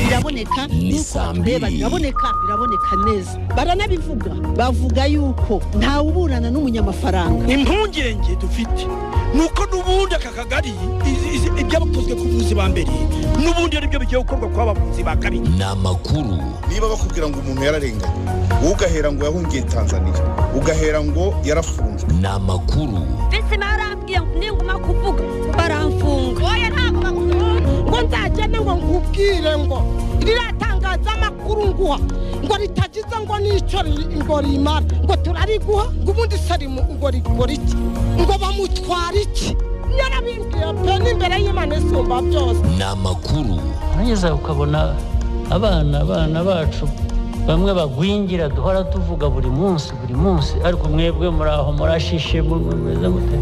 biraboneka reba biraboneka biraboneka neza baranabivuga bavuga yuko ntawe uburana n'umunyamafaranga impungenge dufite nuko n'ubundi aka kagari ibyabakozwe ku buvuzi ba mbere n'ubundi aribyo bigiye gukorwa ku bavuzi ba kabiri ni amakuru niba bakubwira ngo umuntu yararenganye wowe ugahera ngo yahungiye tanzania ugahera ngo yarafunzwe ni amakuru mbese barambwiye ngo ninguma kuvuga baramfunga oya ntabwo bagufunga ngo nzagende ngo nkubwire ngo ririya tangazamakuru nguha ngo ritagize ngo n'icyo ngo rimara ngo turariguha ngo ubundi seri ngo rigura iki ngo bamutwara iki nyarabimbwiye pe n'imbere y'imana isumba byose ni amakuru nageze ukabona abana abana bacu bamwe bagwingira duhora tuvuga buri munsi buri munsi ariko mwebwe muri aho murashishe mumeze gute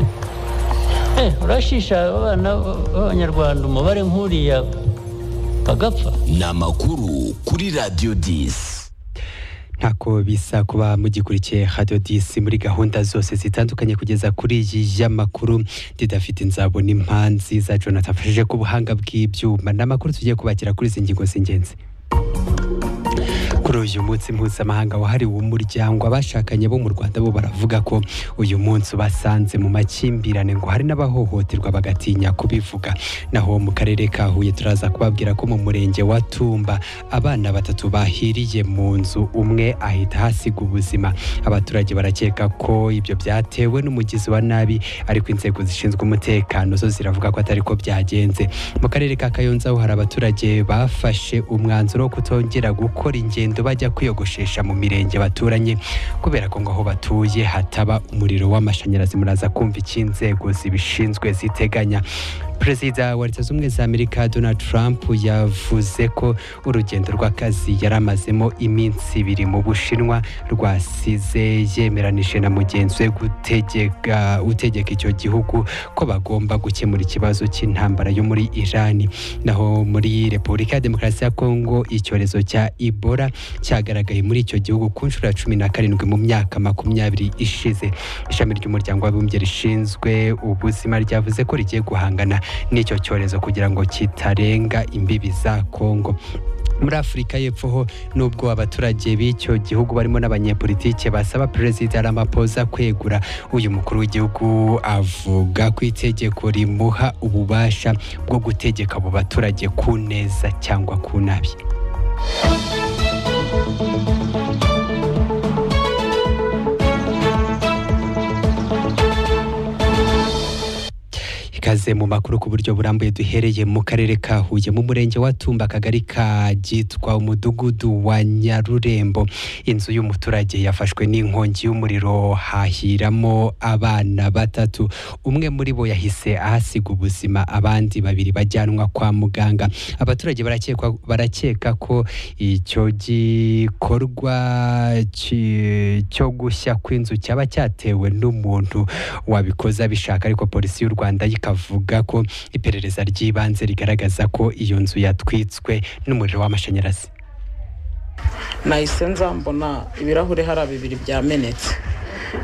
urashisha abana b'abanyarwanda umubare nk'uriya bagapfa ni amakuru kuri radiyo disi ntako bisa kuba mugikurikiye radiyo disi muri gahunda zose zitandukanye kugeza kuri iyi y'amakuru didafite inzabo n'impanzi za jonathan afashije ku buhanga bw'ibyuma ni amakuru tugiye kubakira kuri izi ngingo z'ingenzi kuri uyu munsi mpuzamahanga wahariwe umuryango abashakanye bo mu rwanda bo baravuga ko uyu munsi ubasanze mu makimbirane ngo hari n'abahohoterwa bagatinya kubivuga naho mu karere ka huye turaza kubabwira ko mu murenge wa tumba abana batatu bahiriye mu nzu umwe ahita hasiga ubuzima abaturage barakeka ko ibyo byatewe n'umugizi wa nabi ariko inzego zishinzwe umutekano zo ziravuga ko atari ko byagenze mu karere ka kayonza ho hari abaturage bafashe umwanzuro wo kutongera gukora ingendo bajya kwiyogoshesha mu mirenge baturanye kubera ko ngo aho batuye hataba umuriro w'amashanyarazi muraza kumva icyo inzego zibishinzwe ziteganya perezida wa leta z'ubumwe za amerika donald trump yavuze ko urugendo rw'akazi yari amazemo iminsi ibiri mu bushinwa rwasize yemeranije na mugenzi we gutegeka utegeka icyo gihugu ko bagomba gukemura ikibazo cy'intambara yo muri irani naho muri repubulika ya demokarasi ya kongo icyorezo cya ibora cyagaragaye muri icyo gihugu ku nshuro ya cumi na karindwi mu myaka makumyabiri ishize ishami ry'umuryango w'abibumbye rishinzwe ubuzima ryavuze ko rigiye guhangana n'icyo cyorezo kugira ngo kitarenga imbibi za kongo muri afurika y'epfo ho nubwo abaturage b'icyo gihugu barimo n'abanyepolitike basaba perezida ramaphosa kwegura uyu mukuru w'igihugu avuga ko itegeko rimuha ububasha bwo gutegeka abo baturage ku neza cyangwa ku nabi ikaze mu makuru ku buryo burambuye duhereye mu karere ka Huye mu murenge wa Tumba akagari ka Gitwa umudugudu wa Nyarurembo inzu y'umuturage yafashwe n'inkongi y'umuriro hahiramo abana batatu umwe muri bo yahise ahasiga ubuzima abandi babiri bajyanwa kwa muganga abaturage barakeka barakeka ko icyo gikorwa cyo gushya kw'inzu cyaba cyatewe n'umuntu wabikoze abishaka ariko polisi y'u Rwanda yikaba avuga ko iperereza ry'ibanze rigaragaza ko iyo nzu yatwitswe n'umuriro w'amashanyarazi nahise nzambona ibirahure hari bibiri byamenetse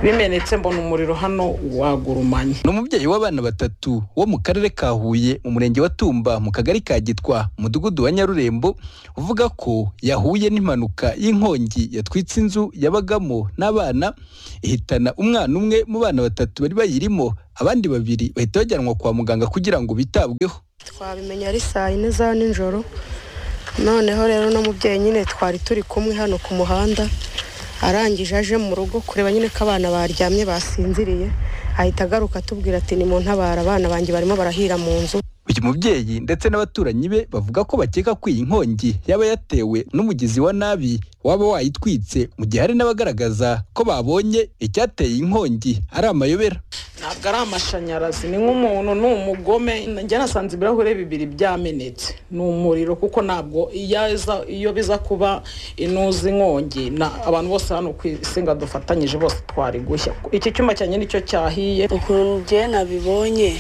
bimenetse mbona umuriro hano wagurumanye ni umubyeyi w'abana batatu wo mu karere ka huye mu murenge wa tumba mu kagari ka gitwa mudugudu wa nyarurembo uvuga ko yahuye n'impanuka y'inkongi yatwitse inzu yabagamo n'abana ihitana umwana umwe mu bana batatu bari bayirimo abandi babiri bahita bajyanwa kwa muganga kugira ngo bitabweho twabimenya ari saa yine za nijoro noneho rero no mubyeyi nyine twari turi kumwe hano ku muhanda arangije aje mu rugo kureba nyine ko abana baryamye basinziriye ahita agaruka atubwira ati ni mu ntabara abana banjye barimo barahira mu nzu uyu mubyeyi ndetse n'abaturanyi be bavuga ko bakeka ko iyi nkongi yaba yatewe n'umugizi wa nabi waba wayitwitse mu gihe hari n'abagaragaza ko babonye icyateye inkongi ari amayobera ntabwo ari amashanyarazi ni nk'umuntu ni umugome njya nasanze ibirahure bibiri byamenetse ni umuriro kuko ntabwo iyo biza kuba inuza inkongi abantu bose hano ku isinga dufatanyije bose twari gushya iki cyuma cyanjye nicyo cyahiye ukuntu bye nabibonye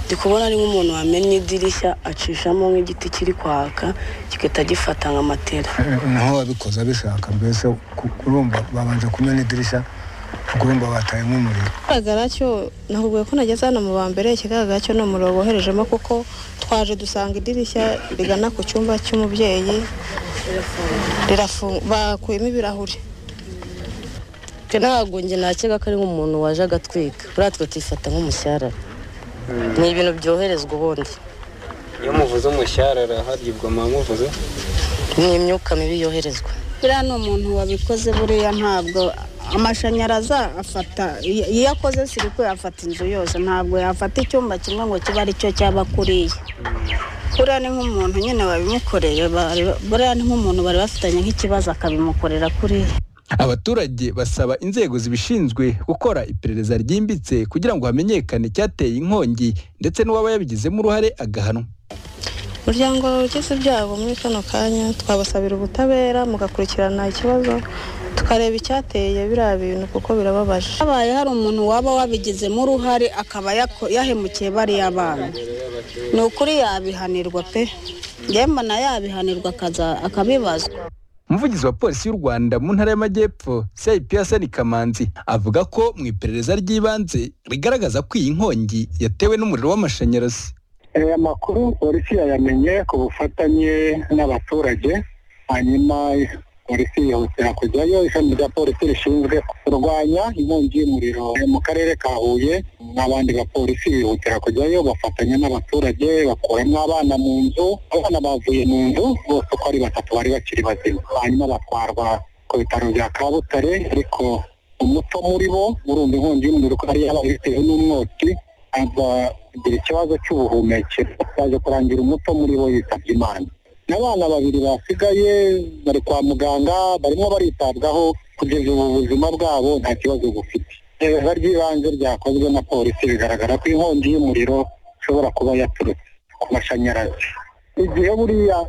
ndi kubona ari nk'umuntu wamennye idirishya acishamo nk'igiti kiri kwaka kigahita gifata nka matera naho wabikoze abishaka mbese urumva babanje kumena idirishya urumva batayemo umuriro ikigaragara cyo nakubwiye ko nageze hano mu ba mbere ikigaragara cyo ni umuriro boherejemo kuko twaje dusanga idirishya rigana ku cyumba cy'umubyeyi rirafunga bakuyemo ibirahuri ntabwo njye nakeka ko ari nk'umuntu waje agatwika buriya twe tuyifata nk'umushyarara ni ibintu byoherezwa ubundi iyo muvuze umushyarara haribwa muvuze ni imyuka mibi yoherezwa buriya ni umuntu wabikoze buriya ntabwo amashanyarazi afata iyo akoze sirikwe afata inzu yose ntabwo yafata icyumba kimwe ngo kibe ari cyo cyaba kuriye buriya ni nk'umuntu nyine wabimukoreye bari- buriya ni nk'umuntu bari bafitanye nk'ikibazo akabimukorera kuriya abaturage basaba inzego zibishinzwe gukora iperereza ryimbitse kugira ngo hamenyekane icyateye inkongi ndetse n'uwaba yabigizemo uruhare agahanwa umuryango ugize ibyago muri kano kanya twabasabira ubutabera mugakurikirana ikibazo tukareba icyateye biriya bintu kuko birababaje habaye hari umuntu waba wabigizemo uruhare akaba yako- yahemukiye bariya bana ni ukuri yabihanirwa pe yemba na yabihanirwa akaza- akabibazwa umuvugizi wa polisi y'u rwanda mu ntara y'amajyepfo cip hasani kamanzi avuga ko mu iperereza ry'ibanze rigaragaza ko iyi nkongi yatewe n'umuriro w'amashanyarazi aya makuru polisi yayamenye ku bufatanye n'abaturage hanyuma polisi yihutira kujyayo ishami rya polisi rishinzwe kurwanya inkongi y'umuriro mu karere ka huye n'abandi bapolisi bihutira kujyayo bafatanya n'abaturage bakuramo abana mu nzu abana bavuye mu nzu bose uko ari batatu bari bakiri bazima hanyuma batwarwa ku bitaro bya kabutare ariko umuto muri bo urumva inkongi y'umuriro ko yari yabaye bitewe n'umwotsi azagira ikibazo cy'ubuhumekero baje kurangira umuto muri bo yitabye imana n'abana babiri basigaye bari kwa muganga barimo baritabwaho kugeza ubu buzima bwabo nta kibazo bufite iperereza ry'ibanze ryakozwe na polisi bigaragara ko inkongi y'umuriro ishobora kuba yaturutse ku mashanyarazi igihe buriya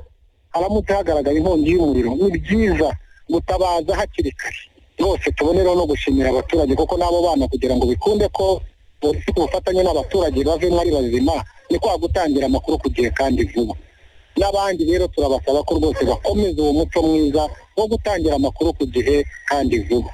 haramutse hagaragara inkongi y'umuriro ni byiza gutabaza hakiri kare rwose tubonereho no gushimira abaturage kuko n'abo bana kugira ngo bikunde ko polisi ku bufatanye n'abaturage bavemo ari bazima ni kwa gutangira amakuru ku gihe kandi vuba n'abandi rero turabasaba ko rwose bakomeza uwo muco mwiza wo gutangira amakuru ku gihe kandi vuba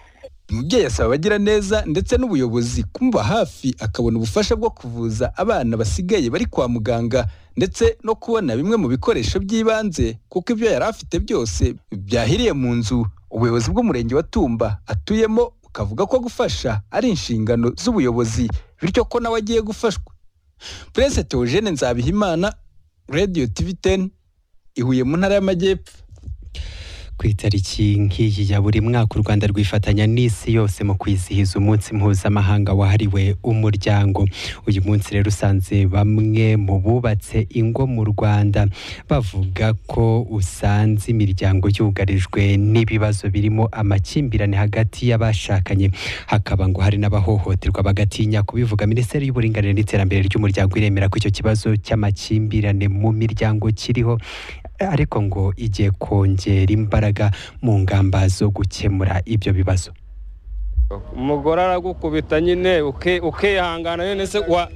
umubyeyi asaba abagira neza ndetse n'ubuyobozi kumuba hafi akabona ubufasha bwo kuvuza abana basigaye bari kwa muganga ndetse no kubona bimwe mu bikoresho by'ibanze kuko ibyo yari afite byose byahiriye mu nzu ubuyobozi bw'umurenge wa tumba atuyemo bukavuga ko gufasha ari inshingano z'ubuyobozi bityo ko nawe agiye gufashwa prince theogene nzabihimana radio tv 10 i huye mu ntara y'amajyepfo ku itariki nk'iyi ya buri mwaka u rwanda rwifatanya n'isi yose mu kwizihiza umunsi mpuzamahanga wahariwe umuryango uyu munsi rero usanze bamwe mu bubatse ingo mu rwanda bavuga ko usanze imiryango yugarijwe n'ibibazo birimo amakimbirane hagati y'abashakanye hakaba ngo hari n'abahohoterwa bagatinya kubivuga minisiteri y'uburinganire n'iterambere ry'umuryango iremera ko icyo kibazo cy'amakimbirane mu miryango kiriho ariko ngo igiye kongera imbaraga mu ngamba zo gukemura ibyo bibazo umugore aragukubita nyine uke- ukihangana nyine se wa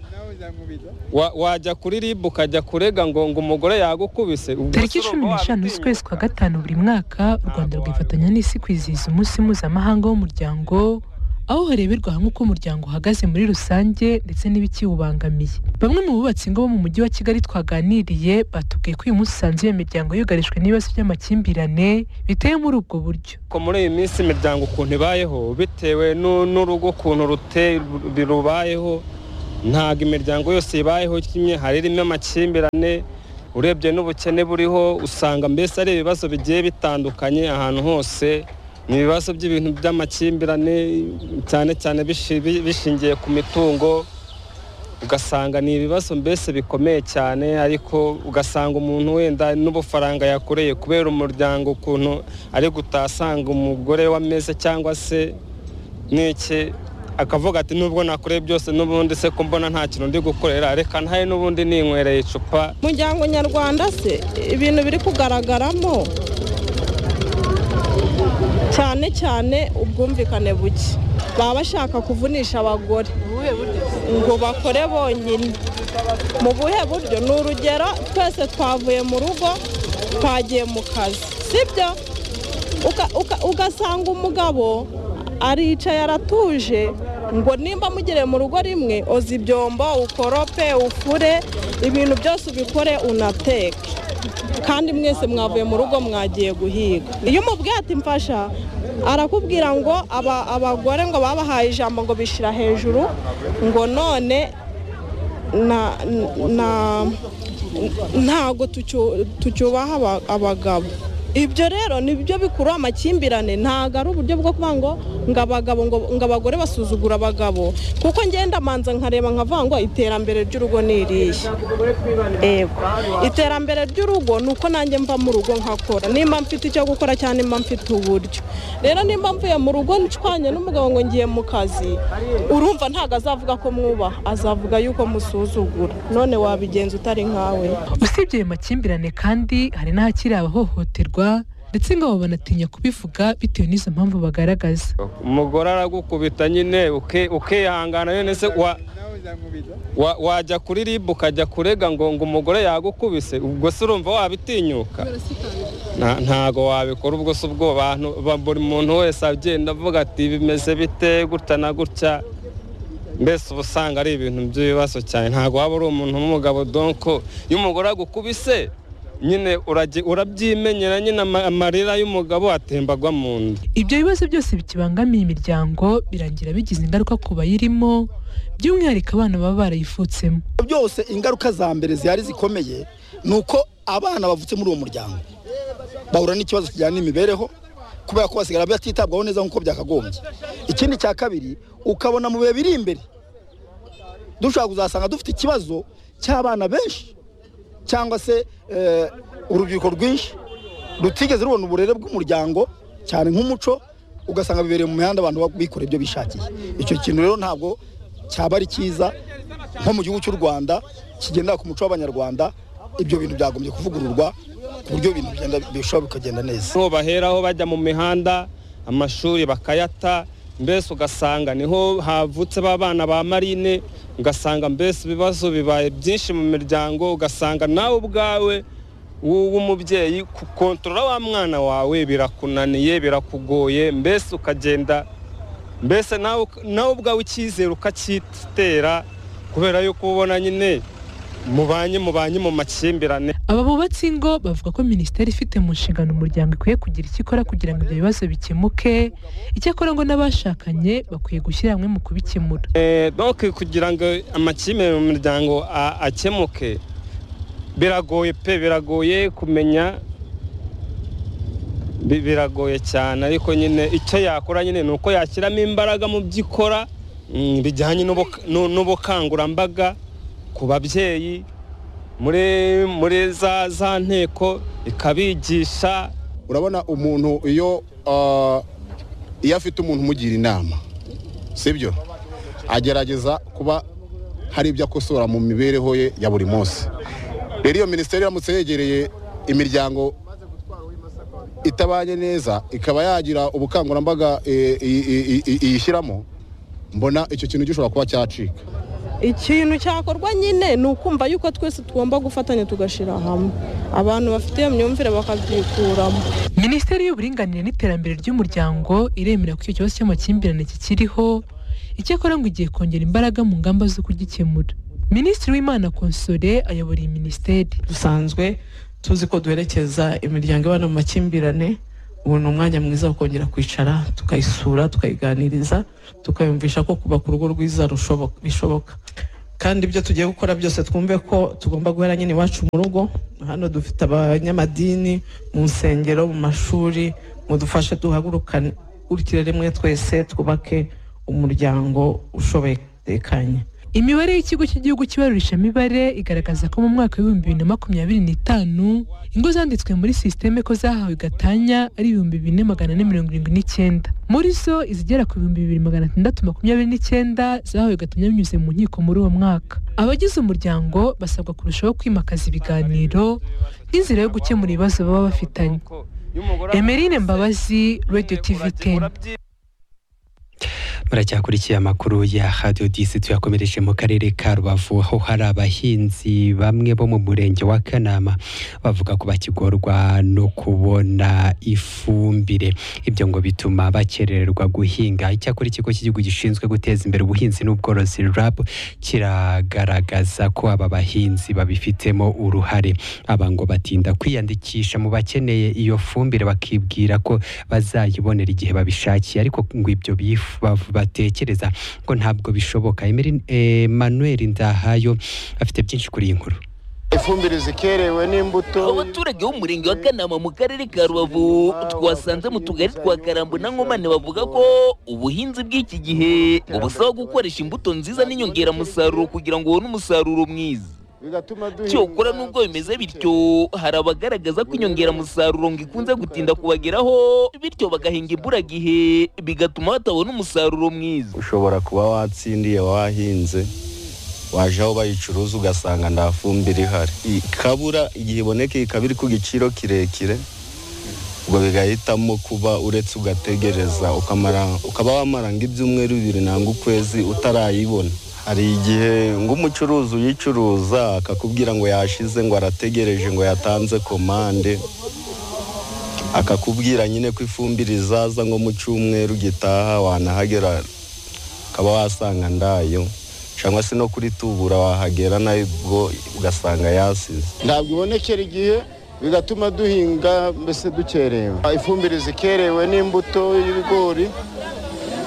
wa- wajya kuri ribu ukajya kurega ngo ngo umugore yagukubise ubwo tariki se cumi urumva n'eshanu z'ukwezi kwa gatanu buri mwaka u rwanda rwifatanya n'isi kwizihiza umunsi mpuzamahanga w'umuryango aho hareberwa hamwe uko umuryango uhagaze muri rusange ndetse n'ibikiwubangamiye bamwe mu bubatsi ingo bo mu mujyi wa kigali twaganiriye batubwiye ko uyu munsi usanze iyo miryango yugarijwe n'ibibazo by'amakimbirane biteye muri ubwo buryo ko muri iyi minsi imiryango ukuntu ibayeho bitewe n'u- n'urugo ukuntu rute- rubayeho ntabwo imiryango yose ibayeho kimwe hari irimo amakimbirane urebye n'ubukene buriho usanga mbese ari ibibazo bigiye bitandukanye ahantu hose ni ibibazo by'ibintu by'amakimbirane cyane cyane bishi- bi- bishingiye ku mitungo ugasanga ni ibibazo mbese bikomeye cyane ariko ugasanga umuntu wenda n'ubufaranga yakoreye kubera umuryango ukuntu ari gutasanga umugore w'ameza cyangwa se n'iki akavuga ati nubwo nakoreye byose n'ubundi se ko mbona nta kintu ndi gukorera reka ntaye n'ubundi ninywereye icupa umuryango nyarwanda se ibintu biri kugaragaramo cyane cyane ubwumvikane buke baba bashaka kuvunisha abagore ngo bakore bonyine mu buhe buryo ni urugero twese twavuye mu rugo twagiye mu kazi sibyo ugasanga umugabo aricaye aratuje ngo nimba mugere mu rugo rimwe oza ibyombo ukorope ufure ibintu byose ubikore unateke kandi mwese mwavuye mu rugo mwagiye guhiga iyo umubwiye ati mfasha arakubwira ngo aba- abagore ngo babahaye ijambo ngo bishyira hejuru ngo none na na ntago tucyubaha aba- abagabo ibyo rero nibyo bikurura amakimbirane ntago ari uburyo bwo kuvuga ngo ngo abagabo ngo ngo abagore basuzugura abagabo kuko ngenda manza nkareba nkavuga ngo iterambere ry'urugo ni irihe Ego. iterambere ry'urugo ni uko nanjye mva mu rugo nkakora nimba mfite icyo gukora cyangwa nimba mfite uburyo rero nimba mvuye mu rugo ncwanye n'umugabo ngo ngiye mu kazi urumva ntabwo azavuga ko mwubaha azavuga yuko musuzugura none wabigenza utari nkawe usibye ayo makimbirane kandi hari n'ahakiri abahohoterwa ndetse ngo banatinya kubivuga bitewe n'izo mpamvu bagaragaza umugore aragukubita nyine uke- ukihangana nyine se wa wa- wajya kuri ribu ukajya kurega ngo ngo umugore yagukubise ubwo se urumva wabitinyuka Nta- ntago wabikora ubwo se ubwo bantu ba- buri muntu wese agenda avuga ati bimeze bite gutya na gutya mbese uba usanga ari ibintu by'ibibazo cyane ntago waba uri umuntu w'umugabo donko iyo umugore agukubise nyine uragi- urabyimenyera nyine ama- amarira y'umugabo atembagwa mu nda ibyo bibazo byose bikibangamiye imiryango birangira bigize ingaruka ku bayirimo by'umwihariko abana baba barayifutsemo byose ingaruka za mbere zihari zikomeye ni uko abana bavutse muri uwo muryango bahura n'ikibazo kijyana n'imibereho kubera ko basigara batitabwaho neza nk'uko byakagombye ikindi cya kabiri ukabona mu bihe biri imbere dushobora kuzasanga dufite ikibazo cy'abana benshi cyangwa se eh, urubyiruko rwinshi rutigeze rubona uburere bw'umuryango cyane nk'umuco ugasanga bibereye mu mihanda abantu bikora ibyo bishakiye icyo kintu rero ntabwo cyaba ari cyiza nko mu gihugu cy'u rwanda kigendera ku muco w'abanyarwanda ibyo bintu byagombye kuvugururwa ku buryo ibintu bigenda bishobora bikagenda neza niho baheraho bajya mu mihanda amashuri bakayata mbese ugasanga niho havutse ba bana ba marine ugasanga mbese ibibazo bibaye byinshi mu miryango ugasanga nawe ubwawe wo- w'umubyeyi kukontorora wa mwana wawe birakunaniye birakugoye mbese ukagenda mbese nawe nawe ubwawe icyizere ukacyitera kubera yuko ubona nyine mubanye mubanye mu makimbirane aba bubatsi ingo bavuga ko minisiteri ifite mu nshingano umuryango ikwiye kugira icyo ikora kugira ngo ibyo bibazo bikemuke icyakora ngo n'abashakanye bakwiye gushyira hamwe mu kubikemura Eh, donc kugira ngo amakimbirane mu miryango a- akemuke biragoye pe biragoye kumenya bi- biragoye cyane ariko nyine icyo yakora nyine ni uko yashyiramo imbaraga mu byo ikora mm, bijyanye n'ubuka- n'u- n'ubukangurambaga ku babyeyi muri muri za za nteko ikabigisha urabona umuntu iyo ah, iyo afite umuntu umugira inama sibyo agerageza kuba hari ibyo akosora mu mibereho ye ya buri munsi rero iyo minisiteri iramutse yegereye imiryango itabanye neza ikaba yagira ubukangurambaga eh, i- i- i- i- iyishyiramo mbona icyo kintu gishobora kuba cyacika ikintu cyakorwa nyine ni ukumva yuko twese tugomba gufatanya tugashyira hamwe abantu bafite iyo myumvire bakabyikuramo minisiteri y'uburinganire n'iterambere ry'umuryango iremera ko icyo kibazo cy'amakimbirane kikiriho icyakora ngo igiye kongera imbaraga mu ngamba zo kugikemura minisitiri w'imana konsole ayobora iyi minisiteri dusanzwe tuzi ko duherekeza imiryango ibana mu makimbirane ubu ni umwanya mwiza wo kongera kwicara tukayisura tukayiganiriza tukayumvisha ko kubaka urugo rwiza rushoboka- bishoboka kandi ibyo tugiye gukora byose twumve ko tugomba guhera nyine iwacu mu rugo hano dufite abanyamadini mu nsengero mu mashuri mudufashe duhagurukane urikire rimwe twese twubake umuryango ushoboye tekanye imibare y'ikigo cy'igihugu kibarurisha mibare igaragaza ko mu mwaka w'ibihumbi bibiri na makumyabiri n'itanu ingo zanditswe muri sisiteme ko zahawe gatanya ari ibihumbi bine magana ane mirongo irindwi n'icyenda muri zo izigera ku bihumbi bibiri magana atandatu makumyabiri n'icyenda zahawe gatanya binyuze mu nkiko muri uwo mwaka abagize umuryango basabwa kurushaho kwimakaza ibiganiro nk'inzira yo gukemura ibibazo baba bafitanye emerine mbabazi radio tv 10 muracyakurikiye amakuru ya radio disi tuyakomereje mu karere ka rubavu aho hari abahinzi bamwe bo mu murenge wa kanama bavuga ko bakigorwa no kubona ifumbire ibyo ngo bituma bakerererwa guhinga icyakora ikigo cy'igihugu gishinzwe guteza imbere ubuhinzi n'ubworozi rab kiragaragaza ko aba bahinzi babifitemo uruhare aba ngo batinda kwiyandikisha mu bakeneye iyo fumbire bakibwira ko bazayibonera igihe babishakiye ariko ngo ibyo bifu- bav- batekereza ngo ntabwo bishoboka Emery- Emmanuel Ndahayo afite byinshi kuri iyi nkuru ifumbire zikerewe n'imbuto abaturage b'umurenge wa kanama mu karere ka rubavu twasanze mu tugari twa karambo na nkomane bavuga ko ubuhinzi bw'iki gihe bubasaba gukoresha imbuto nziza n'inyongeramusaruro kugira ngo ubone umusaruro mwiza cyokora nubwo bimeze bityo hari abagaragaza ko inyongeramusaruro ngo ikunze gutinda kubageraho bityo bagahinga imburagihe bigatuma batabona umusaruro mwiza ushobora kuba watsindiye wahinze waje aho bayicuruza ugasanga nta fumbire ihari ikabura igihe iboneka ikaba iri ku giciro kirekire ubwo bigahitamo kuba uretse ugategereza ukamara- ukaba wamara ngo ibyumweru bibiri nangwa ukwezi utarayibona hari igihe ngo umucuruzi uyicuruza akakubwira ngo yashize ngo arategereje ngo yatanze komande akakubwira nyine ko ifumbire izaza ngo mu cyumweru gitaha wanahagera ukaba wasanga ndayo cyangwa se no kuri tubura wahagera nayo ubwo ugasanga yasize ntabwo ibonekera igihe bigatuma duhinga mbese dukerewe ifumbire zikerewe n'imbuto y'ibigori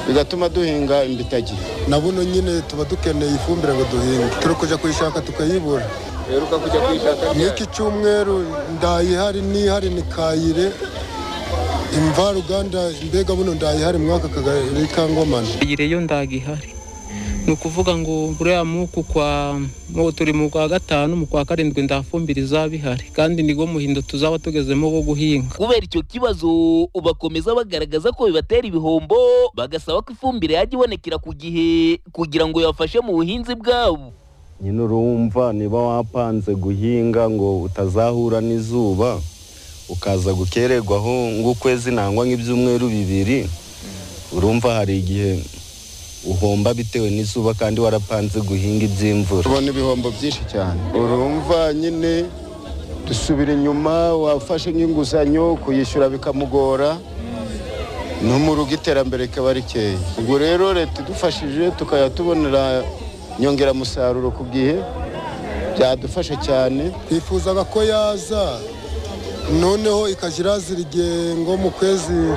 bigatuma duhinga imbitagihe na buno nyine tuba dukeneye ifumbire ngo duhinge turi kujya kuyishaka tukayibura uheruka kujya kuyishaka n'iki cyumweru ndayihari n'ihari ni kayire imvaruganda mbega buno ndayihari mwaka kagari ka ngomane iyo ndaga ihari ni ukuvuga ngo buriya muku kwa mu- turi mu kwa gatanu mu kwa karindwi ndafumbire izaba ihari kandi nibwo muhindo tuzaba tugezemo wo guhinga kubera icyo kibazo bakomeza bagaragaza ko bibatera ibihombo bagasaba ko ifumbire yajya ibonekera ku gihe kugira ngo ibafashe mu buhinzi bwabo nyine urumva niba wapanze guhinga ngo utazahura n'izuba ukaza gukererwaho nk'ukwezi nangwa nk'ibyumweru bibiri urumva hari igihe uhomba bitewe n'izuba kandi warapanze guhinga iby'imvura tubona ibihombo byinshi cyane urumva nyine dusubira inyuma wafashe nk'inguzanyo kuyishyura bikamugora ni mu rugo iterambere rikaba rikeya ubwo rero leta idufashije tukajya tubonera inyongeramusaruro ku gihe byadufasha cyane twifuzaga ko yaza noneho ikajya irazira igengo mu kwezi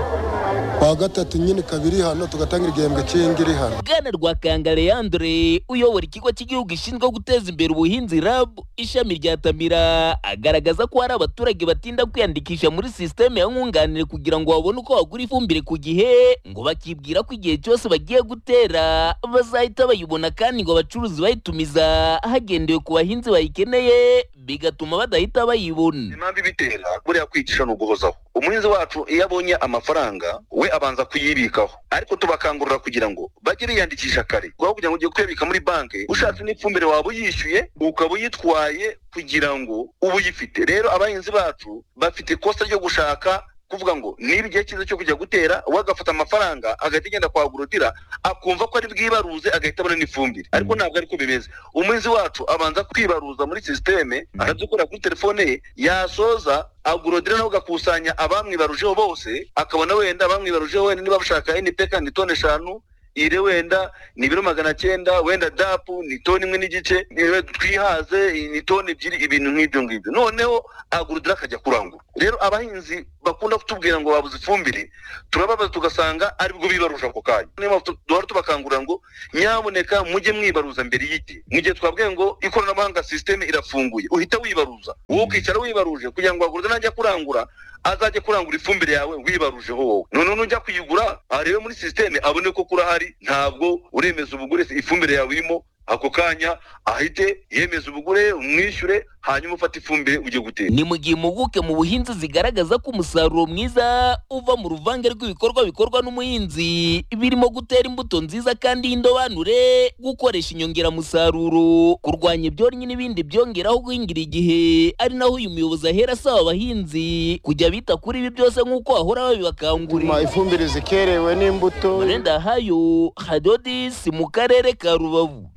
kwa gatatu nyine kabiri hano tugatanga igihembwe cy'indi iri hano bwana rwakanga leandre uyobora ikigo cy'igihugu gishinzwe guteza imbere ubuhinzi rab ishami rya tamira agaragaza ko hari abaturage batinda kwiyandikisha muri sisiteme ya nkunganire kugira ngo babone uko bagura ifumbire ku gihe ngo bakibwira ko igihe cyose bagiye gutera bazahita bayibona kandi ngo abacuruzi bayitumiza hagendewe ku bahinzi bayikeneye bigatuma badahita bayibona impamvu ibitera buriya kwigisha ni uguhozaho umuhinzi wacu iyo abonye amafaranga we abanza kuyibikaho ariko tubakangurira kugira ngo bajye biyandikisha kare aho kugira ngo ugiye kuyabika muri banki ushatse n'ifumbire waba uyishyuye ukaba uyitwaye kugira ngo uba uyifite rero abahinzi bacu bafite ikosa ryo gushaka kuvuga ngo niba igihe cyiza cyo kujya gutera we agafata amafaranga agahita agenda kwa agorotira akumva ko ari bwibaruze agahita abona n'ifumbire ariko ntabwo ariko bimeze umuhinzi wacu abanza kwibaruza muri sisiteme aradukorera kuri telefone ye yasoza agorodira nawe agakusanya abamwibarujeho bose akabona wenda abamwibarujeho wenda niba bashaka npk ni toni eshanu ire wenda ni ibiro magana cyenda wenda dapu ni toni imwe n'igice niwe twihaze ni toni ebyiri ibintu nk'ibyo ngibyo noneho agurudira akajya kurangura rero abahinzi bakunda kutubwira ngo babuze ifumbire turababaza tugasanga aribwo bibarusha ako kanya niyo mpamvu tu- duhora tubakangurira ngo nyaboneka mujye mwibaruza mbere y'igihe mu gihe twabwiye ngo ikoranabuhanga sisiteme irafunguye uhita wibaruza wowe ukicara wibaruje kugira ngo agurudira najya kurangura azajya kurangura ifumbire yawe wibarujeho wowe noneho nujya kuyigura arebe muri sisiteme abone ko kurahari ntabwo uremeza ubugure ifumbire yawe irimo ako kanya ahite yemeza ubugure umwishyure hanyuma ufate ifumbire ujye gutera ni mu gihe impuguke mu buhinzi zigaragaza ko umusaruro mwiza uva mu ruvange rw'ibikorwa bikorwa n'umuhinzi birimo gutera imbuto nziza kandi y'indobanure gukoresha inyongeramusaruro kurwanya ibyonnyi n'ibindi byongeraho guhingira igihe ari naho uyu muyobozi ahera asaba abahinzi kujya bita kuri ibi byose nk'uko bahora babibakangurira ifumbire zikerewe n'imbuto murenda hayo hadodisi mu karere ka rubavu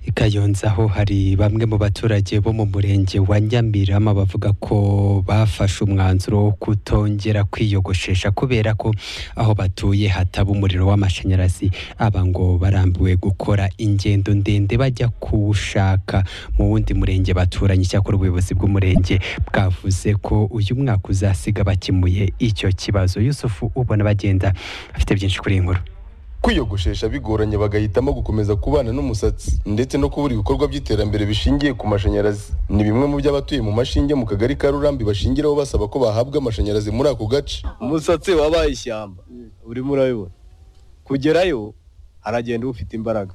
i Kayonza aho hari bamwe mu baturage bo mu murenge wa nyamirama bavuga ko bafashe umwanzuro wo kutongera kwiyogoshesha kubera ko aho batuye hataba umuriro w'amashanyarazi aba ngo barambiwe gukora ingendo ndende bajya kuwushaka mu wundi murenge baturanye icyakora ubuyobozi bw'umurenge bwavuze ko uyu mwaka uzasiga bakemuye icyo kibazo yusufu ubona bagenda afite byinshi kuri iyi nkuru kwiyogoshesha bigoranye bagahitamo gukomeza kubana n'umusatsi ndetse no kubura ibikorwa by'iterambere bishingiye ku mashanyarazi ni bimwe mu by'abatuye mu mashinge mu kagari ka rurambi bashingiraho basaba ko bahabwa amashanyarazi muri ako gace umusatsi wabaye ishyamba urimo urabibona kugerayo haragenda ufite imbaraga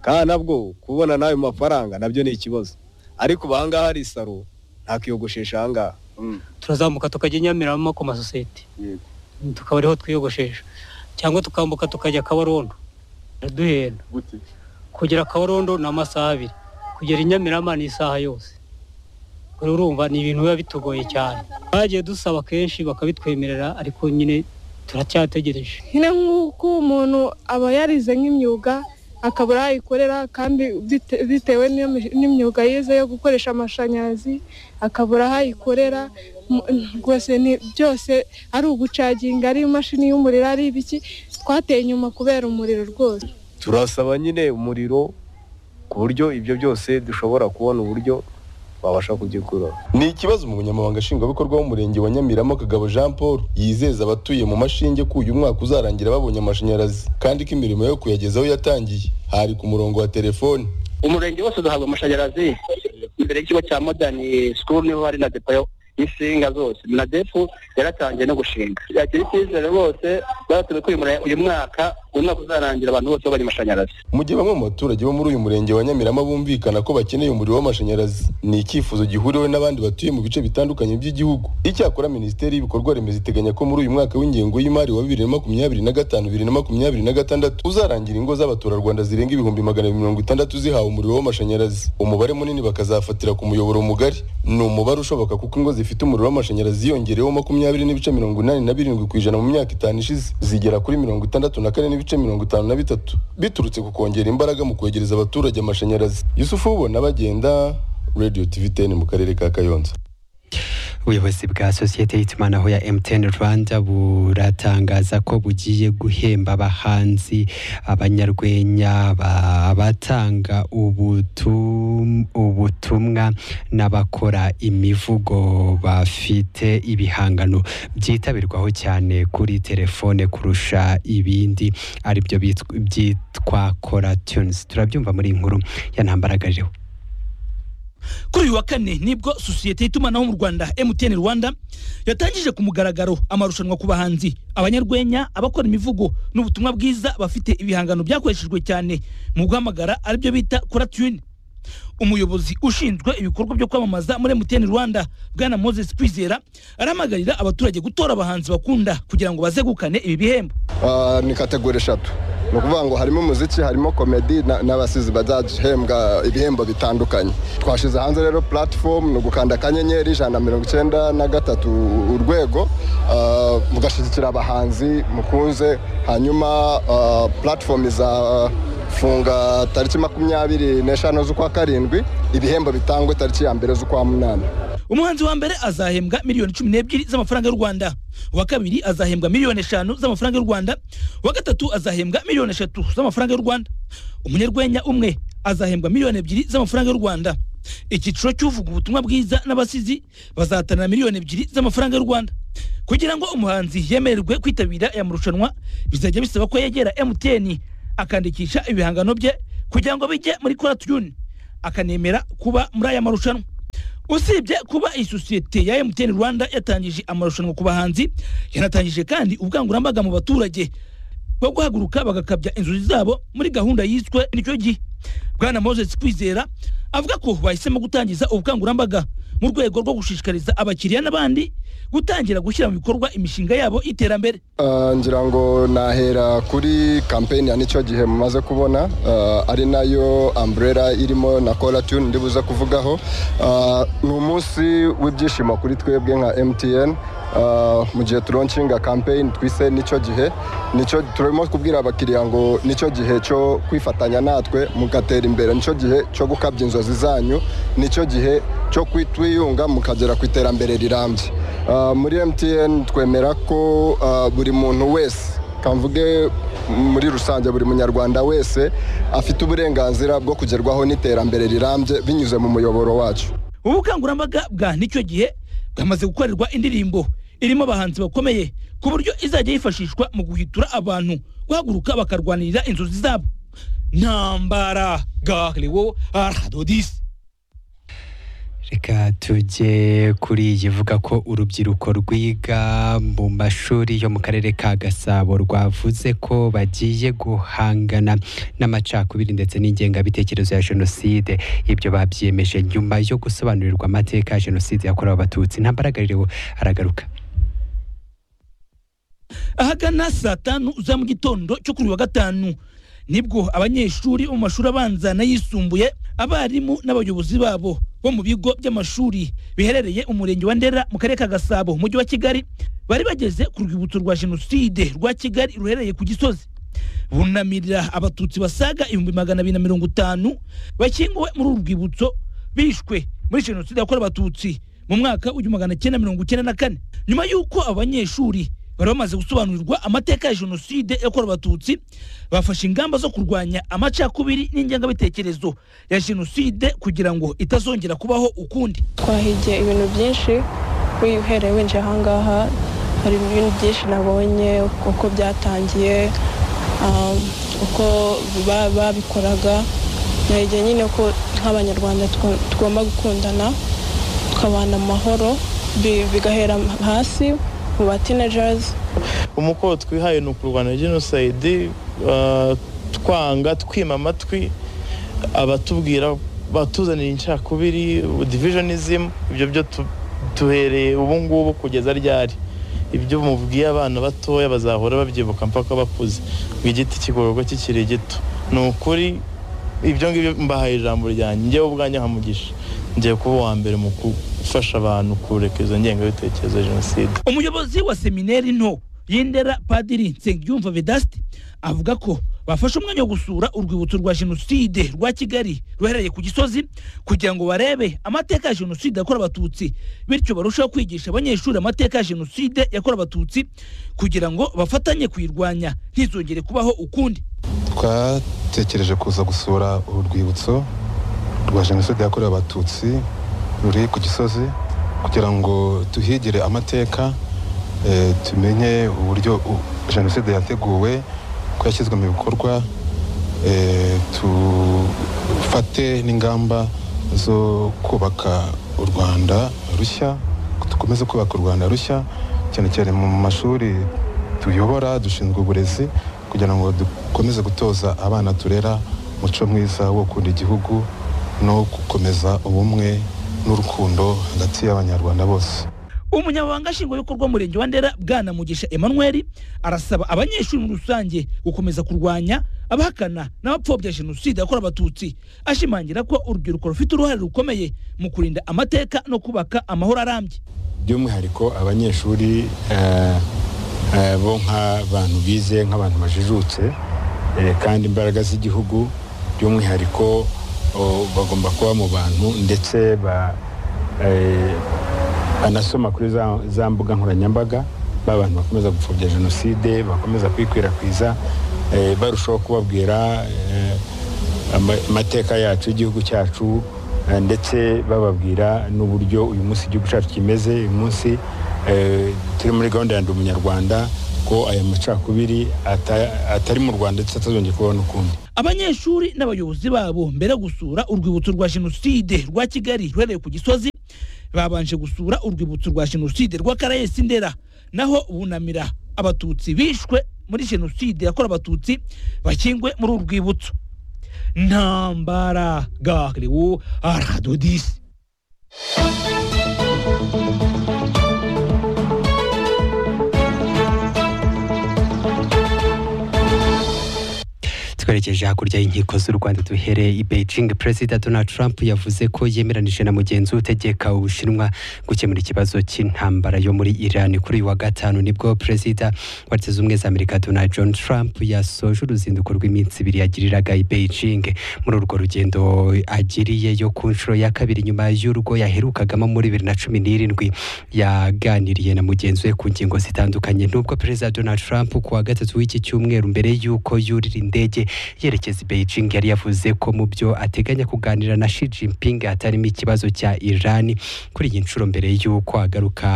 kandi nabwo kubona n'ayo mafaranga nabyo ni ikibazo ariko ubu ahangaha hari isaro nta kiyogoshesha ahangaha turazamuka tukajya i Nyamirambo ku masosiyete tukaba ariho twiyogoshesha cyangwa tukambuka tukajya kabarondo duhenda kugera kabarondo ni amasaha abiri kugera i Nyamirama ni isaha yose rero urumva ni ibintu biba bitugoye cyane twagiye dusaba kenshi bakabitwemerera ariko nyine turacyategereje nyine nk'uko umuntu aba yarize nk'imyuga akabura aho ayikorera kandi bite- bitewe n'iyo mi- n'imyuga yize yo gukoresha amashanyarazi akabura aho ayikorera mu- rwose ni byose ari ugucaginga ari imashini y'umuriro ari ibiki twateye inyuma kubera umuriro rwose turasaba nyine umuriro ku buryo ibyo byose dushobora kubona uburyo babasha kugikura ni ikibazo umunyamabanga nshingwabikorwa w'umurenge wa nyamirama kagabo jean paul yizeza abatuye mu mashinge ko uyu mwaka uzarangira babonye amashanyarazi kandi ko imirimo yo kuyagezaho yatangiye hari ku murongo wa telefoni umurenge wose uzahabwa amashanyarazi imbere y'ikigo cya modani sikuru niho hari na depo yo- y'insinga zose na depo yaratangiye no gushinga yakira icyizere rwose baratumye ko uyu mure- uyu mwaka uyu mwaka uzarangira abantu bose babonye amashanyarazi mu gihe bamwe mu baturage bo muri uyu murenge wa nyamirama bumvikana ko bakeneye umuriro w'amashanyarazi ni icyifuzo gihuriweho n'abandi batuye mu bice bitandukanye by'igihugu icyakora minisiteri y'ibikorwa remezo iteganya ko muri uyu mwaka w'ingengo y'imari wa bibiri na makumyabiri na gatanu bibiri na makumyabiri na gatandatu uzarangira ingo z'abaturarwanda zirenga ibihumbi magana abiri mirongo itandatu zihawe umuriro w'amashanyarazi umubare munini bakazafatira ku muyoboro mugari ni umubare ushoboka kuko ingo zifite umuriro w'amashanyarazi yongereweho makumyabiri n'ibice mirongo inani na birindwi ku ijana mu myaka itanu ishize zigera kuri mirongo itandatu na kane n'ibice mirongo itanu na bitatu biturutse ku kongera imbaraga mu kwegereza abaturage amashanyarazi yusufu ubona bagenda radio tv ten mu karere ka kayonza ubuyobozi bwa sosiyete y'itumanaho ya MTN Rwanda buratangaza ko bugiye guhemba abahanzi abanyarwenya ba- abatanga ubutum- ubutumwa n'abakora imivugo bafite ibihangano byitabirwaho cyane kuri telefone kurusha ibindi aribyo bitw- byitwa Kora Tunes turabyumva muri iyi nkuru ya ntambaragariro kuri uyu wa kane nibwo sosiyete y'itumanaho mu rwanda mtn rwanda yatangije ku mugaragaro amarushanwa ku bahanzi abanyarwenya abakora imivugo n'ubutumwa bwiza bafite ibihangano byakoreshejwe cyane mu guhamagara aribyo bita kora tune umuyobozi ushinzwe ibikorwa byo kwamamaza muri mtn rwanda bwana moses kwizera arahamagarira abaturage gutora abahanzi bakunda kugira ngo bazegukane ibi bihembo Ah, ni kategori eshatu ni ukuvuga ngo harimo umuziki harimo komedi na- n'abasizi bazahembwa ibihembo bitandukanye twashyize hanze rero platform ni ugukanda akanyenyeri ijana na mirongo icyenda na gatatu urwego ah, mugashyigikira abahanzi mukunze hanyuma ah, platform izafunga tariki makumyabiri n'eshanu z'ukwa karindwi ibihembo bitangwe tariki ya mbere z'ukwa munani umuhanzi wa mbere azahembwa miliyoni cumi n'ebyiri z'amafaranga y'u rwanda uwa kabiri azahembwa miliyoni eshanu z'amafaranga y'u rwanda uwa gatatu azahembwa miliyoni eshatu z'amafaranga y'u rwanda umunyarwenya umwe azahembwa miliyoni ebyiri z'amafaranga y'u rwanda icyiciro cy'uvuga ubutumwa bwiza n'abasizi bazahatanira miliyoni ebyiri z'amafaranga y'u rwanda kugira ngo umuhanzi yemererwe kwitabira aya marushanwa bizajya bisaba ko yegera mtn akandikisha ibihangano bye kugira ngo bijye muri kora tuyuni akanemera kuba muri aya marushanwa usibye kuba iyi sosiyete ya mtn rwanda yatangije amarushanwa ku bahanzi yanatangije kandi ubukangurambaga mu baturage bwo guhaguruka bagakabya inzozi zabo muri gahunda yiswe nicyo gihe bwana moses kwizera avuga ko bahisemo gutangiza ubukangurambaga mu rwego rwo gushishikariza abakiriya n'abandi gutangira gushyira mu bikorwa imishinga yabo y'iterambere Ah, ngira ngo nahera kuri kampeni ya nicyo gihe mumaze kubona ah, ari nayo umbrella irimo na cola tune ndibuze kuvugaho Ah, ni umunsi w'ibyishimo kuri twebwe nka mtn Ah, mu gihe turoncinga kampeni twise nicyo gihe nicyo turimo kubwira abakiriya ngo nicyo gihe cyo kwifatanya natwe mugatera imbere nicyo gihe cyo gukabya inzozi zanyu nicyo gihe cyo kwitwiyunga mukagera ku iterambere rirambye Ah, muri mtn twemera ko ah, buri muntu wese kamvuge muri rusange buri munyarwanda wese afite uburenganzira bwo kugerwaho n'iterambere rirambye binyuze mu muyoboro wacu ubu bukangurambaga bwa nicyo gihe bwamaze gukorerwa indirimbo irimo abahanzi bakomeye ku buryo izajya yifashishwa mu guhitura abantu guhaguruka bakarwanirira inzozi zabo ntambaraga riwo aradodisi reka tujye kuri iyi ivuga ko urubyiruko rwiga mu mashuri yo mu karere ka gasabo rwavuze ko bagiye guhangana n'amacakubiri ndetse n'ingengabitekerezo ya jenoside ibyo babyiyemeje nyuma yo gusobanurirwa amateka ya jenoside yakorewe abatutsi ntambaragarireho aragaruka ahagana saa tanu za mu gitondo cyo kuri uyu wa gatanu nibwo abanyeshuri bo mu mashuri abanza n'ayisumbuye abarimu n'abayobozi babo bo mu bigo by'amashuri biherereye umurenge wa ndera mu karere ka gasabo umujyi wa kigali bari bageze ku rwibutso rwa jenoside rwa kigali ruherereye ku gisozi bunamirira abatutsi basaga ibihumbi magana abiri na mirongo itanu bashyinguwe muri uru rwibutso bishwe muri jenoside yakorewe abatutsi mu mwaka w'igihumbi magana cyenda mirongo icyenda na kane nyuma y'uko abo banyeshuri bari bamaze gusobanurirwa amateka ya jenoside yakorewe abatutsi bafashe ingamba zo kurwanya amacakubiri n'ingengabitekerezo ya jenoside kugira ngo itazongera kubaho ukundi twahigiye ibintu byinshi wihereye winjiye ahangaha hari ibintu byinshi nabonye uko byatangiye um, uko ba- babikoraga nahigiye nyine ko nk'abanyarwanda tw- tugomba gukundana tukabana amahoro bi- bigahera hasi mu ba teenagers umukoro twihaye ni ukurwanya jenoside ah, twanga twima amatwi abatubwira batuzanira incakubiri divisionism ibyo byo tu- duhereye ubu ngubu kugeza ryari ibyo mubwiye abana batoya bazahora babyibuka mpaka bakuze ngo igiti kigororwa kikiri gito ni ukuri ibyo ngibyo mbahaye ijambo ryanjye njyewe ubwanjye nkamugisha ngiye kuba uwa mbere mu gufasha abantu kureka izo ngengabitekerezo ya jenoside umuyobozi wa seminari nto y'indera padiri nsengiyumva vedasti avuga ko bafashe umwanya wo gusura urwibutso rwa jenoside rwa kigali ruherereye ku gisozi kugira ngo barebe amateka ya jenoside yakorewe abatutsi bityo barusheho kwigisha abanyeshuri amateka ya jenoside yakorewe abatutsi kugira ngo bafatanye kuyirwanya ntizongere kubaho ukundi twatekereje kuza gusura uru rwibutso rwa jenoside yakorewe abatutsi ruri ku gisozi kugira ngo tuhigire amateka eh, tumenye uburyo u- jenoside yateguwe ko yashyizwe mu bikorwa eh, tufate n'ingamba zo kubaka u rwanda rushya dukomeze kubaka u rwanda rushya cyane cyane mu mashuri tuyobora dushinzwe uburezi kugira ngo dukomeze gutoza abana turera umuco mwiza wo gukunda igihugu no gukomeza ubumwe n'urukundo hagati y'abanyarwanda bose umunyamabanga nshingwabikorwa w'umurenge wa ndera bwana mugisha emmanuel arasaba abanyeshuri muri rusange gukomeza kurwanya abahakana n'abapfobya jenoside yakorewe abatutsi ashimangira ko urubyiruko rufite uruhare rukomeye mu kurinda amateka no kubaka amahoro arambye by'umwihariko abanyeshuri eh, eh, bo nk'abantu bize nk'abantu bajijutse eh, kandi imbaraga z'igihugu by'umwihariko oh, bagomba kuba mu bantu ndetse ba- eh, banasoma kuri za- za mbuga nkoranyambaga ba bantu bakomeza gupfobya jenoside bakomeza kwikwirakwiza eh, barushaho kubabwira eh, ama- amateka yacu y'igihugu cyacu eh, ndetse bababwira n'uburyo uyu munsi igihugu cyacu kimeze uyu munsi eh, turi muri gahunda ya ndi umunyarwanda ko aya macakubiri ata- atari mu rwanda ndetse atazongeye kubaho n'ukundi abanyeshuri n'abayobozi babo mbere yo gusura urwibutso rwa jenoside rwa kigali ruherereye ku gisozi babanje gusura urwibutso rwa jenoside rwa karayesi ndera naho bunamira abatutsi bishwe muri jenoside yakorewe abatutsi bakingwe muri uru rwibutso ntambara gahriwo aradodisi twerekeje hakurya y'inkiko z'u rwanda duhere i beijing perezida donald trump yavuze ko yemeranije na mugenzi we utegeka ubushinwa gukemura ikibazo cy'intambara yo muri iran kuri uyu wa gatanu nibwo perezida wa leta zunze ubumwe za amerika donald john trump yasoje uruzinduko rw'iminsi ibiri yagiriraga i beijing muri urwo rugendo agiriye yo ku nshuro ya kabiri nyuma y'urwo yaherukagamo muri bibiri na cumi n'irindwi yaganiriye na mugenzi we ku ngingo zitandukanye nubwo perezida donald trump ku wa gatatu w'iki cyumweru mbere y'uko yurira indege yerekeza i Beijing yari yavuze ko mu byo ateganya kuganira na Xi Jinping hatarimo ikibazo cya Iran kuri iyi nshuro mbere y'uko agaruka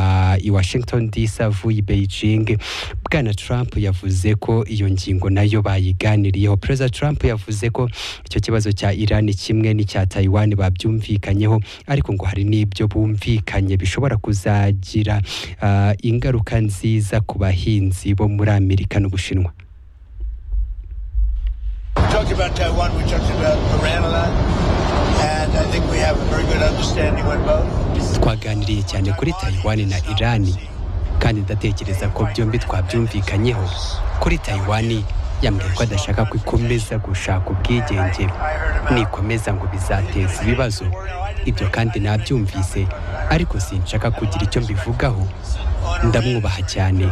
i Washington DC avuye i Beijing Bwana Trump yavuze ko iyo ngingo nayo bayiganiriyeho Perezida Trump yavuze ko icyo kibazo cya Iran kimwe n'icya Taiwan babyumvikanyeho ariko ngo hari n'ibyo bumvikanye bishobora kuzagira ah, ingaruka nziza ku bahinzi bo muri Amerika n'Ubushinwa We talked about Taiwan, we talked about Iran a lot, and I think we have a very good understanding with both. twaganiriye cyane kuri Taiwan na Iran kandi ndatekereza ko byombi twabyumvikanyeho kuri Taiwan yambwiye ko adashaka ko ikomeza gushaka ubwigenge nikomeza ngo bizateza ibibazo ibyo kandi nabyumvise ariko sinshaka kugira icyo mbivugaho ndamwubaha cyane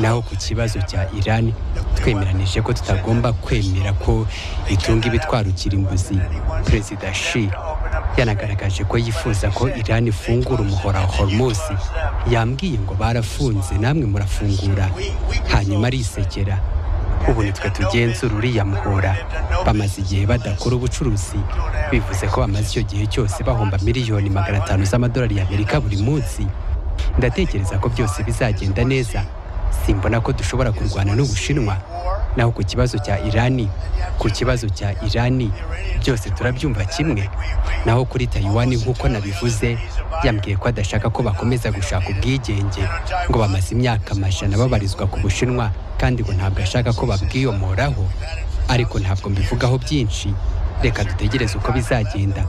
naho ku kibazo cya Iran twemeranije ko tutagomba kwemera ko itunga ibitwara ukirimbuzi perezida Xi yanagaragaje ko yifuza ko Iran ifungura umuhora wa Hormuz yambwiye ngo barafunze namwe murafungura hanyuma arisekera ubu nitwe tugenzura uriya muhora bamaze igihe badakora ubucuruzi bivuze ko bamaze icyo gihe cyose bahomba miliyoni magana atanu z'amadolari y'amerika buri munsi ndatekereza ko byose bizagenda neza simbona ko dushobora kurwana n'ubushinwa naho ku kibazo cya irani ku kibazo cya irani byose turabyumva kimwe naho kuri taiwan nk'uko nabivuze yambwiye ko adashaka ko bakomeza gushaka ubwigenge ngo bamaze imyaka amajana babarizwa ku bushinwa kandi ngo ntabwo ashaka ko babwiyomoraho ariko ntabwo mbivugaho byinshi reka dutegereze uko bizagenda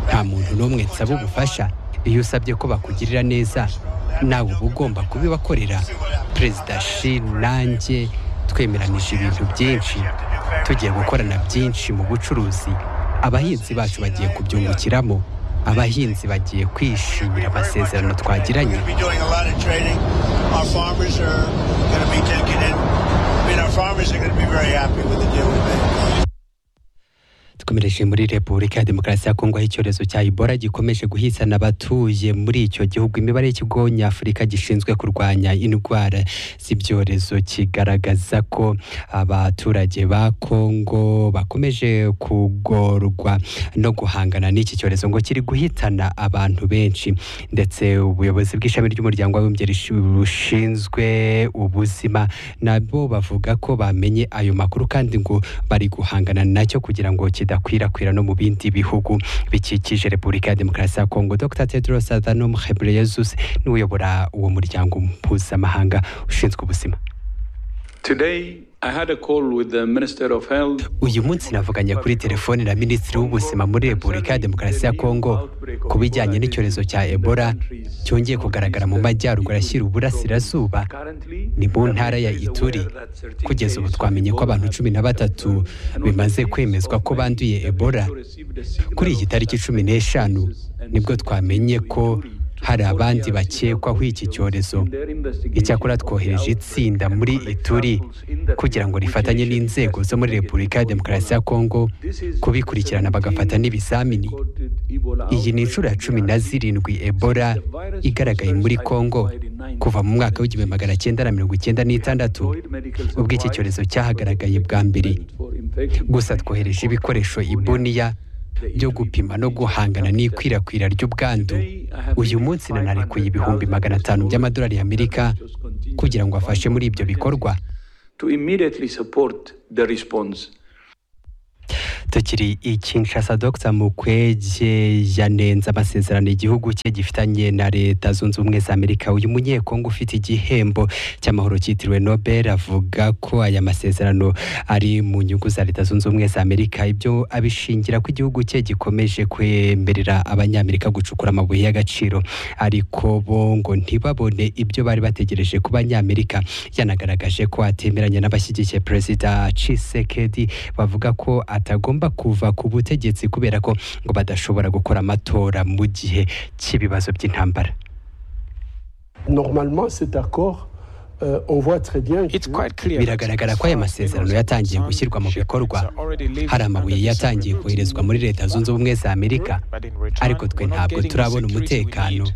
nta muntu n'umwe nsaba ubufasha iyo usabye ko bakugirira neza nawe uba ugomba kubibakorera perezida shi nanjye twemeranije ibintu byinshi tugiye gukorana byinshi mu bucuruzi abahinzi bacu bagiye kubyungukiramo abahinzi bagiye kwishimira amasezerano twagiranye We're doing a lot of trading. Our farmers are going to be taking it. I mean, our farmers are going to be very happy with the deal we made. dukomereje muri repubulika ya demokarasi ya kongo aho icyorezo cya ebola gikomeje guhitana abatuye muri icyo gihugu imibare y'ikigo nyafurika gishinzwe kurwanya indwara z'ibyorezo kigaragaza ko abaturage ba kongo bakomeje kugorwa no guhangana n'iki cyorezo ngo kiri guhitana abantu benshi ndetse ubuyobozi bw'ishami ry'umuryango w'abibumbye bushinzwe ubuzima nabo bavuga ko bamenye ayo makuru kandi ngo bari guhangana nacyo kugira ngo kidakwirakwira no mu bindi bihugu bikikije repubulika ya demokarasi ya kongo dr tedros adhanom ghebreyesus niwe uyobora uwo muryango mpuzamahanga ushinzwe ubuzima Today, I had a call with the Minister of Health. uyu munsi navuganye kuri telefoni na minisitiri w'ubuzima muri repubulika ya demokarasi ya kongo ku bijyanye n'icyorezo cya ebola cyongeye kugaragara mu majyaruguru ashyira uburasirazuba ni mu ntara ya ituri kugeza ubu twamenye ko abantu cumi na batatu bimaze kwemezwa ko banduye ebola kuri iyi tariki cumi n'eshanu nibwo twamenye ko hari abandi bakekwaho iki cyorezo icyakora twohereje itsinda muri ituri kugira ngo rifatanye n'inzego zo muri repubulika ya demokarasi ya kongo kubikurikirana bagafata n'ibizamini iyi ni inshuro ya cumi na zirindwi ebola igaragaye muri kongo kuva mu mwaka w'igihumbi magana cyenda na mirongo icyenda n'itandatu ubwo iki cyorezo cyahagaragaye bwa mbere gusa twohereje ibikoresho ibuniya byo gupima no guhangana n'ikwirakwira ry'ubwandu uyu munsi nanarekuye ibihumbi magana atanu by'amadolari y'amerika kugira ngo afashe muri ibyo bikorwa to immediately support the response. tukiri i kinshasa dogita mukwege yanenze amasezerano igihugu cye gifitanye na leta zunze ubumwe za amerika uyu munyekongo ufite igihembo cy'amahoro cyitiriwe nobel avuga ko aya masezerano ari mu nyungu za leta zunze ubumwe za amerika ibyo abishingira ko igihugu cye gikomeje kwemerera abanyamerika gucukura amabuye y'agaciro ariko bo ngo ntibabone ibyo bari bategereje ku banyamerika yanagaragaje ko atemeranya n'abashyigikiye perezida cisekedi bavuga ko atagomba kuva ku butegetsi kubera ko ngo badashobora gukora amatora mu gihe cy'ibibazo by'intambara Normalement, cet accord, euh, on voit très bien que... biragaragara ko aya masezerano yatangiye gushyirwa mu bikorwa hari amabuye yatangiye koherezwa muri leta zunze ubumwe za amerika ariko twe ntabwo turabona umutekano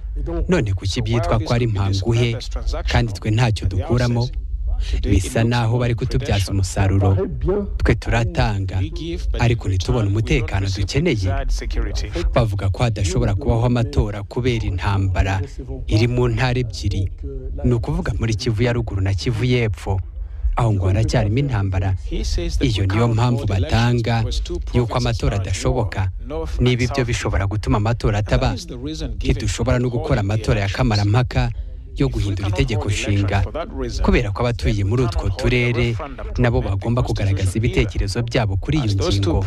none kuki byitwa ko ari mpanguhe kandi twe ntacyo dukuramo bisa naho bari kutubyaza umusaruro twe turatanga ariko ntitubone umutekano dukeneye bavuga ko hadashobora kubaho amatora kubera intambara iri mu ntara ebyiri ni ukuvuga muri kivu ya ruguru na kivu y'epfo aho ngo haracyarimo intambara iyo niyo mpamvu batanga y'uko amatora adashoboka niba ibyo bishobora gutuma amatora ataba ntidushobora no gukora amatora ya kamarampaka yo guhindura itegeko nshinga kubera ko abatuye muri utwo turere nabo bagomba kugaragaza ibitekerezo byabo kuri iyo ngingo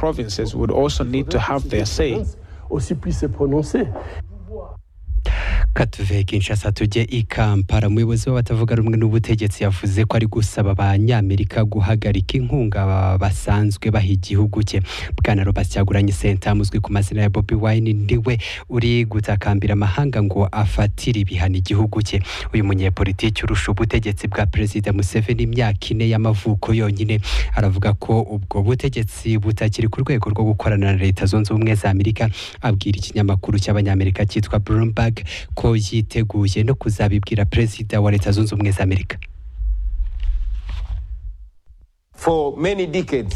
katuve kinshasa tujye i kampala umuyobozi w'abatavuga rumwe n'ubutegetsi yavuze ko ari gusaba abanyamerika guhagarika inkunga basanzwe baha igihugu cye bwana robert cyaguranye senta amuzwi ku mazina ya bobi wine niwe uri gutakambira amahanga ngo afatire ibihano igihugu cye uyu munyepolitiki urusha ubutegetsi bwa perezida museveni imyaka ine y'amavuko yonyine aravuga ko ubwo butegetsi butakiri ku rwego rwo gukorana na leta zunze ubumwe za amerika abwira ikinyamakuru cy'abanyamerika cyitwa bloomberg ko yiteguye no kuzabibwira perezida wa leta zunze ubumwe za amerika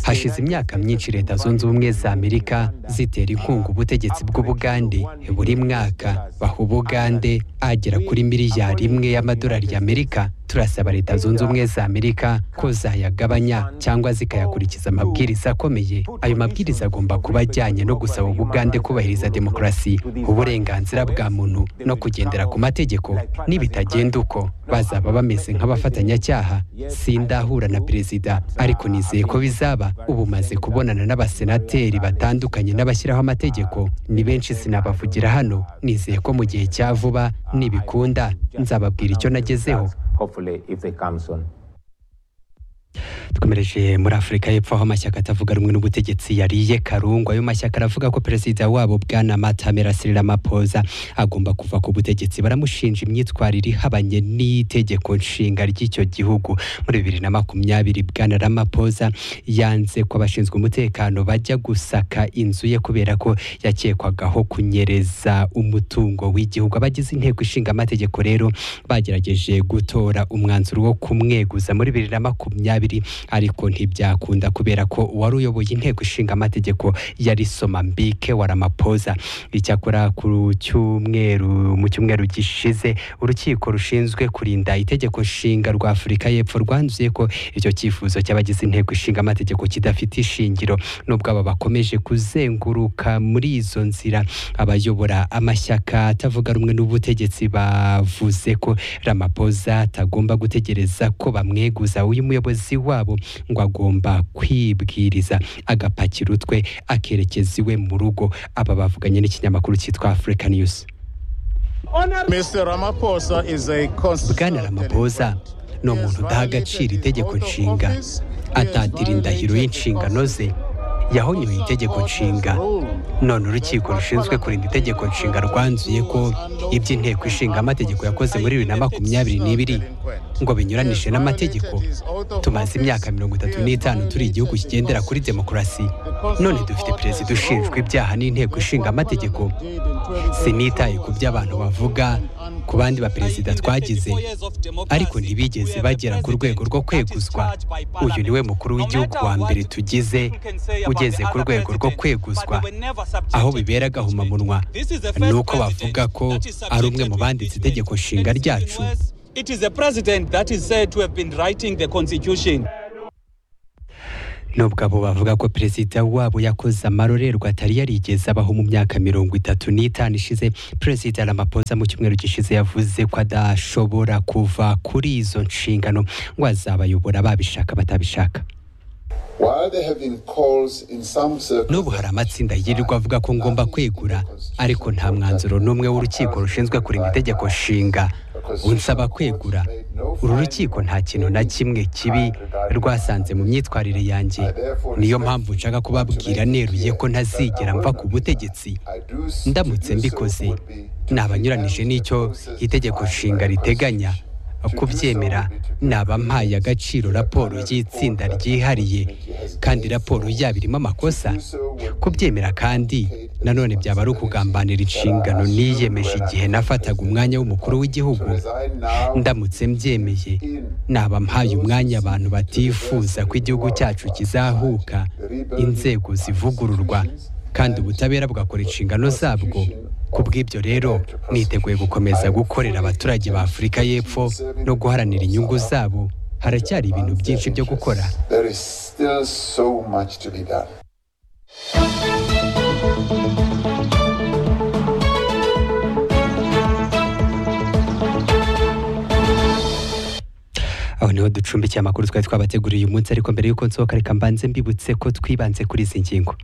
hashize imyaka myinshi leta zunze ubumwe za amerika zitera inkunga ubutegetsi bw'ubugande buri mwaka baha ubugande agera kuri miliyari imwe y'amadolari y'amerika turasaba leta zunze ubumwe za amerika ko zayagabanya cyangwa zikayakurikiza amabwiriza akomeye ayo mabwiriza agomba kuba ajyanye no gusaba ubugande kubahiriza demokarasi uburenganzira bwa muntu no kugendera ku mategeko nibitagenda uko bazaba bameze nk'abafatanyacyaha sindahura na perezida ariko nizeye ko bizaba ubu maze kubonana n'abasenateri batandukanye n'abashyiraho amategeko ni benshi sinabavugira hano nizeye ko mu gihe cya vuba nibikunda nzababwira icyo nagezeho hopefully if they come soon. dukomereje muri afurika y'epfo aho amashyaka atavuga rumwe n'ubutegetsi yariye karungu ayo mashyaka aravuga ko perezida wabo bwana matamera siramapoza agomba kuva ku butegetsi baramushinja imyitwarire ihabanye n'itegeko nshinga ry'icyo gihugu muri bibiri na makumyabiri bwana ramapoza yanze ko abashinzwe umutekano bajya gusaka inzu ye kubera ko yakekwagaho kunyereza umutungo w'igihugu abagize inteko ishinga amategeko rero bagerageje gutora umwanzuro wo kumweguza muri bibiri na makumyabiri ariko ntibyakunda kubera ko uwari uyoboye inteko ishinga amategeko yari soma mbike waramapoza icyakora ku cyumweru mu cyumweru gishize urukiko rushinzwe kurinda itegeko nshinga rwa afurika y'epfo rwanzuye ko icyo cyifuzo cy'abagize inteko ishinga amategeko kidafite ishingiro nubwo aba bakomeje kuzenguruka muri izo nzira abayobora amashyaka atavuga rumwe n'ubutegetsi bavuze ko ramapoza atagomba gutegereza ko bamweguza uyu muyobozi wabo ngo agomba kwibwiriza agapakira utwe akerekeza iwe mu rugo aba bavuganye n'ikinyamakuru cyitwa afurika niyuzi bwana ramapoza ni umuntu udaha agaciro itegeko nshinga atatira indahiro y'inshingano ze yahonyoye itegeko nshinga none urukiko rushinzwe kurinda itegeko nshinga rwanzuye ko iby'inteko ishinga amategeko yakoze muri bibiri na makumyabiri n'ibiri ngo binyuranije n'amategeko tumaze imyaka mirongo itatu n'itanu turi igihugu kigendera kuri demokarasi none dufite perezida ushinjwa ibyaha n'inteko ishinga amategeko sinitaye ku byo abantu bavuga ku bandi baperezida twagize ariko ntibigeze bagera ku rwego rwo kweguzwa uyu niwe mukuru w'igihugu wa mbere tugize ugeze ku rwego rwo kweguzwa aho bibera agahomamunwa ni uko bavuga ko ari umwe mu banditse itegeko nshinga ryacu nubwo abo bavuga ko perezida wabo yakoze amarorerwa atari yarigeze abaho mu myaka mirongo itatu n'itanu ishize perezida Ramaphosa mu cyumweru gishize yavuze ko adashobora kuva kuri izo nshingano ngo azabayobora babishaka batabishaka n'ubu hari amatsinda yirirwa avuga ko ngomba kwegura ariko nta mwanzuro n'umwe w'urukiko rushinzwe kurinda itegeko nshinga unsaba kwegura uru rukiko nta kintu na kimwe kibi rwasanze mu myitwarire yanjye niyo mpamvu nshaka kubabwira neruye ko ntazigera mva ku butegetsi ndamutse mbikoze nabanyuranije n'icyo itegeko nshinga riteganya kubyemera naba mpaye agaciro raporo y'itsinda ryihariye kandi raporo yaba irimo amakosa kubyemera kandi nanone byaba ari ukugambanira inshingano niyemeje igihe nafataga umwanya w'umukuru w'igihugu ndamutse mbyemeye naba mpaye umwanya abantu batifuza ko igihugu cyacu kizahuka inzego zivugururwa kandi ubutabera bugakora inshingano zabwo ku bw'ibyo rero niteguye gukomeza gukorera abaturage ba afurika y'epfo no guharanira inyungu zabo haracyari ibintu byinshi byo gukora aho niho ducumbikiye amakuru twari twabateguriye uyu munsi ariko mbere y'uko nsohoka reka mbanze mbibutse ko twibanze kuri izi ngingo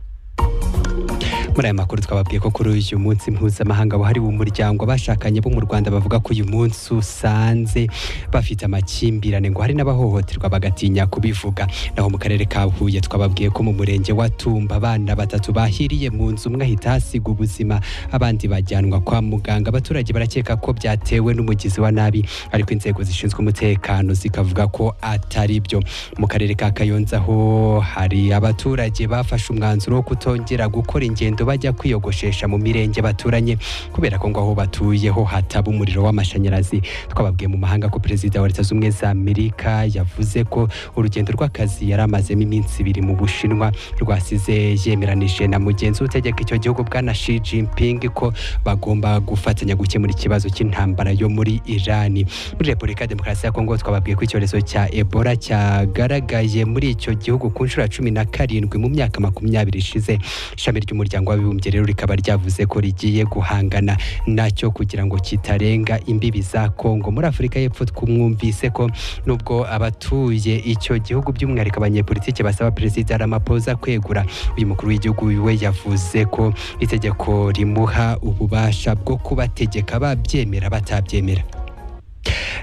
muri aya makuru twababwiye ko kuri uyu munsi mpuzamahanga wahariwe umuryango abashakanye bo mu rwanda bavuga ko uyu munsi usanze bafite amakimbirane ngo hari n'abahohoterwa bagatinya kubivuga naho mu karere ka huye twababwiye ko mu murenge wa tumba abana batatu bahiriye mu nzu umwe ahita hasiga ubuzima abandi bajyanwa kwa muganga abaturage barakeka ko byatewe n'umugizi wa nabi ariko inzego zishinzwe umutekano zikavuga ko atari byo mu karere ka kayonza ho hari abaturage bafashe umwanzuro wo kutongera gukora ingendo urugendo bajya kwiyogoshesha mu mirenge baturanye kubera ko ngo aho batuyeho hataba umuriro w'amashanyarazi twababwiye mu mahanga ko perezida wa leta z'ubumwe za amerika yavuze ko urugendo rw'akazi yari amazemo iminsi ibiri mu bushinwa rwasize yemeranije na mugenzi utegeka icyo gihugu bwana shi jinping ko bagomba gufatanya gukemura ikibazo cy'intambara yo muri irani muri repubulika ya demokarasi ya kongo twababwiye ko icyorezo cya ebola cyagaragaye muri icyo gihugu ku nshuro ya cumi na karindwi mu myaka makumyabiri ishize ishami ry'umuryango w'abibumbye rero rikaba ryavuze ko rigiye guhangana nacyo kugira ngo kitarenga imbibi za kongo muri afurika y'epfo twumwumvise ko nubwo abatuye icyo gihugu by'umwihariko abanyepolitiki basaba perezida ramaphosa kwegura uyu mukuru w'igihugu we yavuze ko itegeko rimuha ububasha bwo kubategeka babyemera batabyemera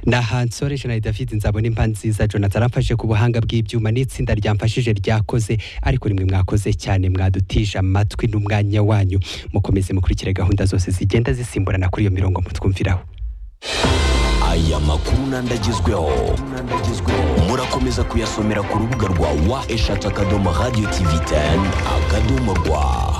na hansore jenali david nzabona impa nziza jonathan aramfashe ku buhanga bw'ibyuma n'itsinda ryamfashije ryakoze ariko rimwe mwakoze cyane mwadutije amatwi n'umwanya wanyu mukomeze mukurikire gahunda zose zigenda zisimburana kuri iyo mirongo mutwumviraho aya makuru nandagezweho murakomeza kuyasomera ku rubuga rwa wa eshatu akadomo radiyo tivi teni akadomo rwa